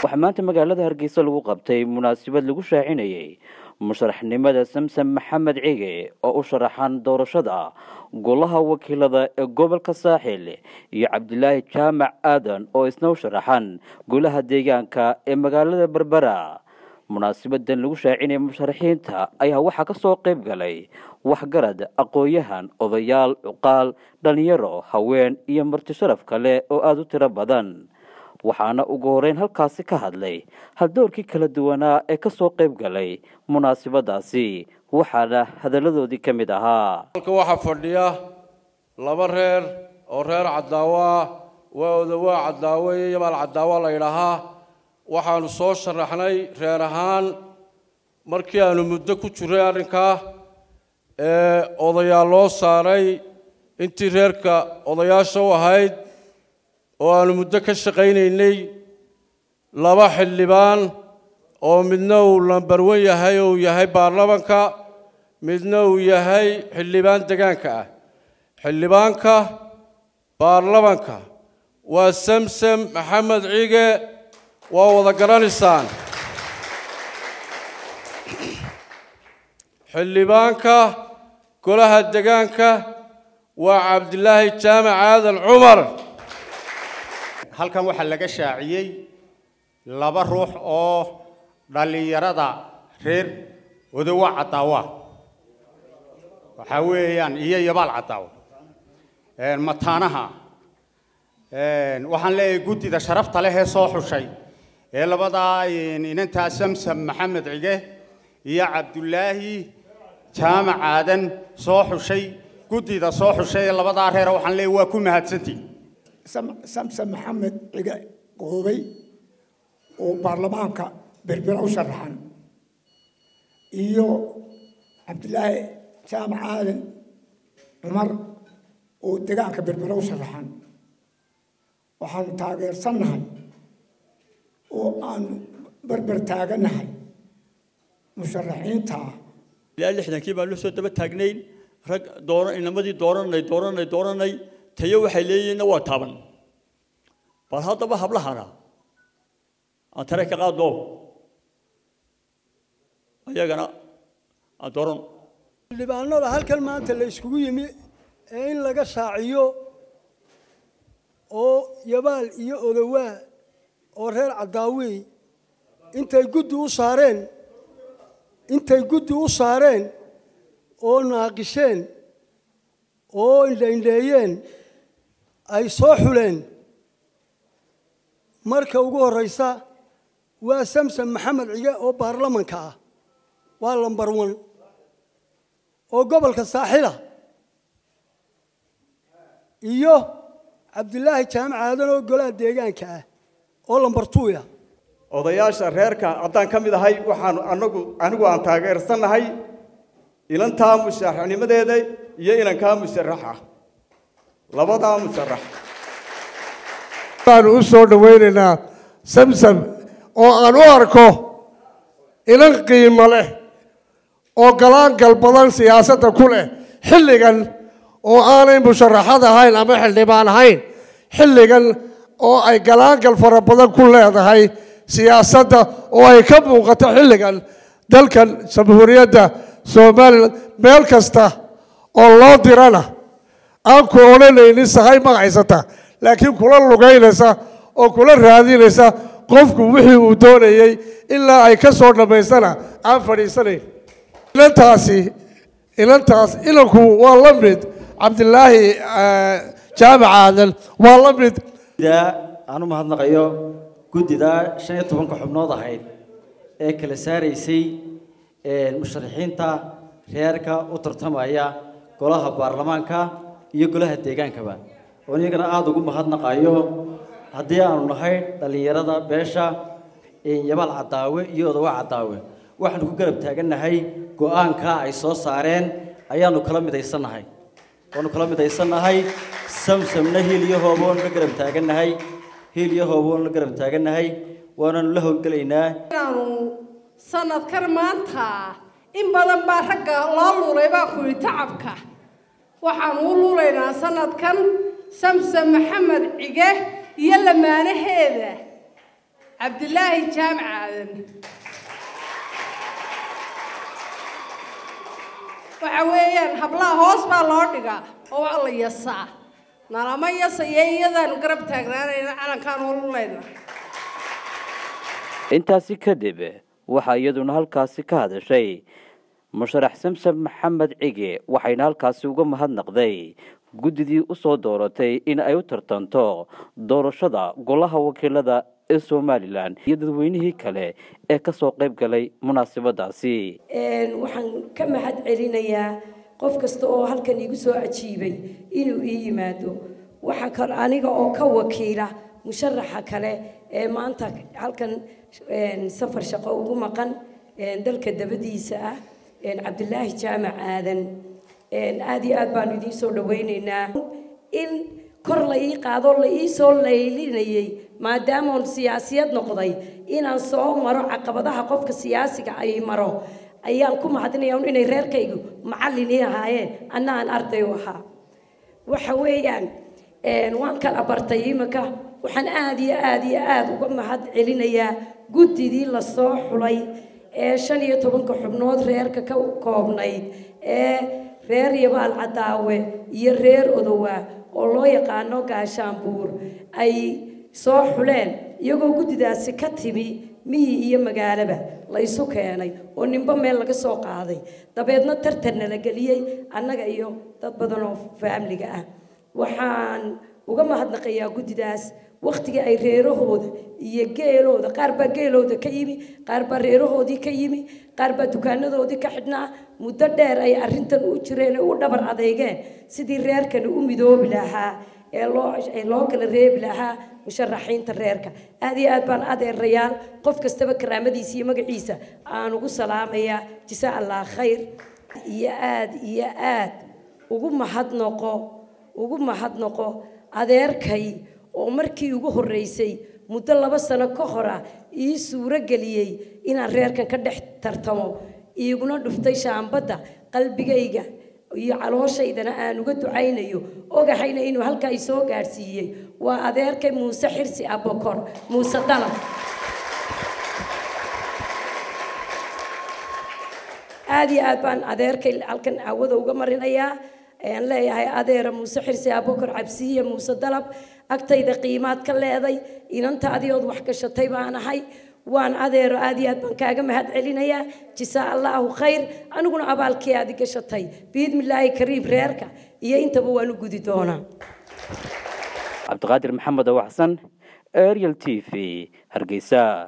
waxaa maanta magaalada hargeysa lagu qabtay munaasabad lagu shaacinayay musharaxnimada samsam maxamed cige oo u sharaxan doorashada golaha wakiilada ee gobolka saaxil iyo cabdilaahi jaamac aadan oo isna u sharaxan golaha deegaanka ee magaalada berbera munaasabadan lagu shaacinaya musharaxiinta ayaa waxaa ka soo qayb galay waxgarad aqoon-yahan odayaal cuqaal dhalinyaro haween iyo marti sharaf kale oo aada u tiro badan waxaana ugu horeyn halkaasi ka hadlay haldoorkii kala duwanaa ee ka soo qayb galay munaasabadaasi waxaana hadalladoodii ka mid ahaa halkan waxaa fadhiya laba reer oo reer cadaawo ah waa odawaa cadaawo iyo yabaal cadaawo la yidhaahaa waxaanu soo sharaxnay reer ahaan markii aanu muddo ku jiray arrinkaa ee odayaal loo saaray intii reerka odayaasha u ahayd oo aanu muddo ka shaqaynaynay laba xildhibaan oo midna uu lambarwan yahay oo uu yahay baarlamanka midna uu yahay xildhibaan degaanka ah xildhibaanka baarlamanka waa samsam maxamed cige waa wada garanaysaan xildhibaanka golaha degaanka waa cabdilaahi jaamac aadan cumar halkan waxaa laga shaaciyey laba ruux oo dhallinyarada reer odowa cadaawa waxaa weeyaan iyo yabaal cadaawa mataanaha waxaan leeyahay guddida sharafta leh ee soo xushay ee labadaa inantaa samsam maxamed cige iyo cabdulaahi jaamac aadan soo xushay guddida soo xushay ee labadaa reer waxaan leeyahay waa ku mahadsantii samson maxamed cige qoobay oo baarlamaanka berbera u sharaxan iyo cabdilaahi jaamac aadan cumar oo degaanka berbera u sharaxan waxaanu taageersannahay oo aanu berber taagannahay musharaxiinta ilaa lixdankii baan la soo daba taagnayn rag doora inamadii dooranay dooranay dooranay tayo waxay leeyihiinna waa taaban bal haddaba hablahana aan tare ka qaadno ayagana aan dooran xildhibaanada halkan maanta la iskugu yimi ee in laga shaaciyo oo yabaal iyo odowaa oo reer cadaawi intay guddi u saareen intay guddi u saareen oo naaqisheen oo indhaindheeyeen ay soo xuleen marka ugu horraysa waa samsom maxamed cige oo baarlamanka ah waa lambar wan oo gobolka saaxila iyo cabdilaahi jaamac aadan oo golaha deegaanka ah oo lambar tuuya odayaasha reerka haddaan ka mid ahay waxaan anagu anigu aan taageersannahay ilantaa musharaxnimadeeda iyo inankaa musharaxa labadaa musharax baanu u soo dhowaynaynaa samsam oo aan u arko ilan qiimo leh oo galaangal badan siyaasadda ku leh xilligan oo aanay musharaxad ahayn ama xildhibaan ahayn xilligan oo ay galaangal fara badan ku leedahay siyaasadda oo ay ka muuqato xilligan dalkan jamhuuriyadda somalilan meel kasta oo loo dirana aan ku odhanaynin sahay magacaysata laakiin kula lugaynaysa oo kula raadinaysa qofku wixii uu doonayey ilaa ay ka soo dhammaystana aan fadhiisanayn inantaasi inantaas inanku waa la mid cabdilaahi jaamac aadan waa la mid aan u mahadnaqayo guddida shan iyo tobanka xubnood ahayd ee kala saaraysay musharaxiinta reerka u tartamaya golaha baarlamaanka iyo golaha deegaankaba oo iyagana aada ugu mahadnaqayo haddii aanu nahay dhallinyarada beesha yabaal cadaawe iyo odawa cadaawe waxaanu ku garab taagannahay go-aankaa ay soo saareen ayaanu kala midaysannahay waanu kala midaysannahay samsamna hiil iyo hoobo waanu la garab taagannahay hiil iyo hoobo waanu la garab taagannahay waananu la howlgelaynaa inaanu sanadkan maanta in badan baa ragga loo luulay baa ku yidhi tacabka waxaanu u luulaynaa sanadkan samsam maxamed cige iyo lamaanaheeda cabdilaahi jaamac aadan waxa weeyaan hablaha hoos baa loo dhigaa oo waa la yasaa nalama yasaya iyadaanu garab taagnaanayna calankaan ululayna intaasi kadib waxaa iyaduna halkaasi ka hadashay musharax samsam maxamed cige waxayna halkaasi uga mahadnaqday guddidii usoo dooratay in ay u tartanto doorashada golaha wakiilada ee somalilan iyo dadweynihii kale ee kasoo qayb galay munaasabadaasi waxaan ka mahad celinayaa qof kasta oo halkan igu soo ajiibay inuu ii yimaado waxaa kale aniga oo ka wakiila musharaxa kale ee maanta halkan safar shaqo ugu maqan dalka dabadiisa ah cabdilaahi jaamac aadan aada iyo aad baanu idiin soo dhawaynaynaa in kor la ii qaado la ii soo laylinayay maadaamoon siyaasiyad noqday inaan soo maro caqabadaha qofka siyaasiga ay maro ayaan ku mahadinaya inay reerkaygu macallin ii ahaayeen anna aan arday u ahaa waxa weeyaan waan kala bartay imika waxaan aada iyo aada iyo aada uga mahad celinayaa guddidii lasoo xulay ee shan iyo tobanka xubnood reerka ka koobnayd ee reer yabaal cadaawe iyo reer odowa oo loo yaqaano gaashaanbuur ay soo xuleen iyagoo guddidaasi ka timi miyi iyo magaalaba la isu keenay oo ninba meel laga soo qaaday dabeedna tartanna la geliyey annaga iyo dad badan oo faamliga ah waxaan uga mahadnaqayaa guddidaas waktigii ay reerahooda iyo geelooda qaar baa geelooda ka yimi qaar baa reerahoodii ka yimi qaar baa dukaanadoodii ka xidhnaa muddo dheer ay arrintan u jireen ee u dhabar adeygeen sidii reerkani u midoobi lahaa ee loo ee loo kala reebi lahaa musharaxiinta reerka aad iyo aad baan adeerayaal qof kastaba karaamadiisa iyo magaciisa aan ugu salaamayaa jisaa allah khayr iyo aad iyo aad ugu mahadnoqo ugu mahadnoqo adeerkay oo markii ugu horreysay muddo laba sano ka hor ah ii suuro geliyey inaan reerkan ka dhex tartamo iiguna dhuftay shaambadda qalbigayga iyo calooshaydana aan uga ducaynayo ogahayna inuu halkaa isoo gaadhsiiyey waa adeerkay muuse xirsi abokor muuse dalab aada iyo aad baan adeerkay halkan aawada uga marinayaa ayaan leeyahay adeera muuse xirsi abokor cabsiiye muuse dalab agtayda qiimaad ka leeday inanta adiood wax gashatay baan ahay waan adeero aad iyo aad baan kaaga mahad celinayaa jisaa allaahu khayr aniguna abaalkii aadi gashatay biidmillaahi kariim reerka iyo intaba waan u gudi doonaa cabdiqaadir maxamed awaxsan ariel t v hargeysa